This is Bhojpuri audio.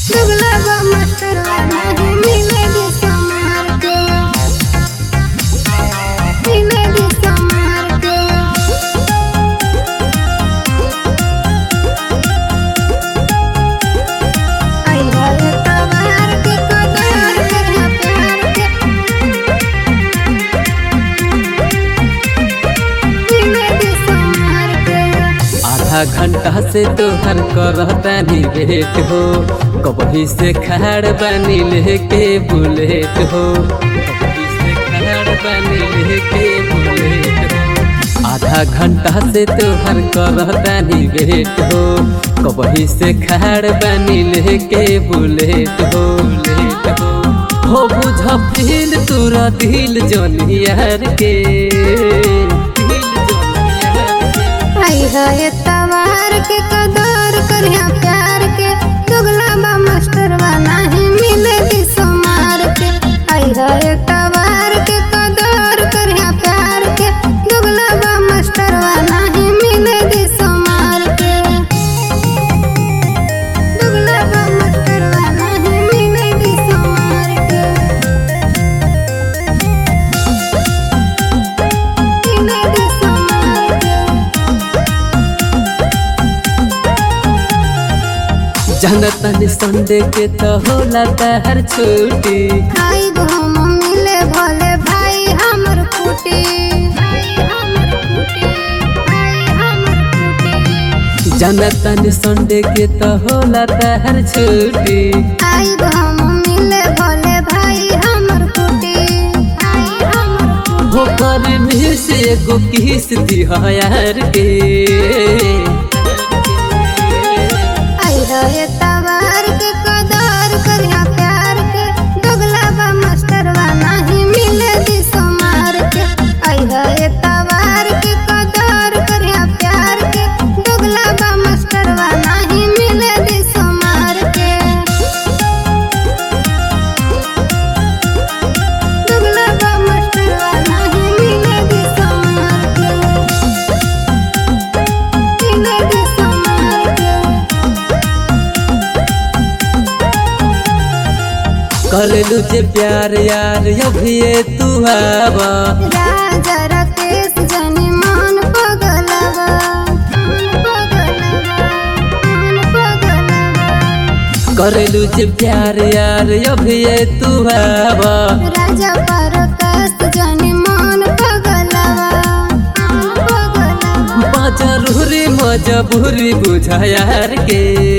दुगला बा मास्टरवा नहीं मिलेगी संभार के मिलेगी संभार के आई भल तवार के कदार करना प्यार के मिलेगी संभार के आधा घंटा से तोहर करतानी वेट हो कबही से खड़ बनी लेके बुलेट हो कबही से खड़ बनी लेके बुलेट हो आधा घंटा से तोहर करतानी वेट हो कबही से खड़ बनी लेके बुलेट हो बुलेट हो हो बुझ फील तोरा दिल जोनियर के दिल जोनियर के आई है तवार के कदर करिया प्यार के दुगला बा मास्टरवा नहीं मिलेगी सोमार के आई है तवार के कदर करिया प्यार के दुगला बा मास्टरवा नहीं मिलेगी सोमार के दुगला बा मास्टरवा नहीं मिलेगी सोमार के मिलेगी सोमार के जनतन संडे के तो होला तहर छुट्टी आई हम मिले भोले भाई हमर कुटी जनतन संडे के तो होला तहर छुट्टी आई हम मिले भोले भाई हमर कुटी हो कर में से एगो किस दिहार के आई है तवार के कदर करिया प्यार के दोगला बा मास्टरवा नहीं मिले दी सोमार के आई है तवार के कदर करिया प्यार के दोगला बा मास्टरवा नहीं मिले दी सोमार के दुगला बा मास्टरवा नहीं मिलेगी सोमार के मिलेगी सोमार के कर लू जे प्यार यार अभी तू आवा राजा राकेश जनी मान पगलवा मान पगलवा मान पगलवा कर लू जे प्यार यार अभी तू आवा राजा परकाश जनी मान पगलवा मान पगलवा बाजरूरी मजबूरी बुझा यार के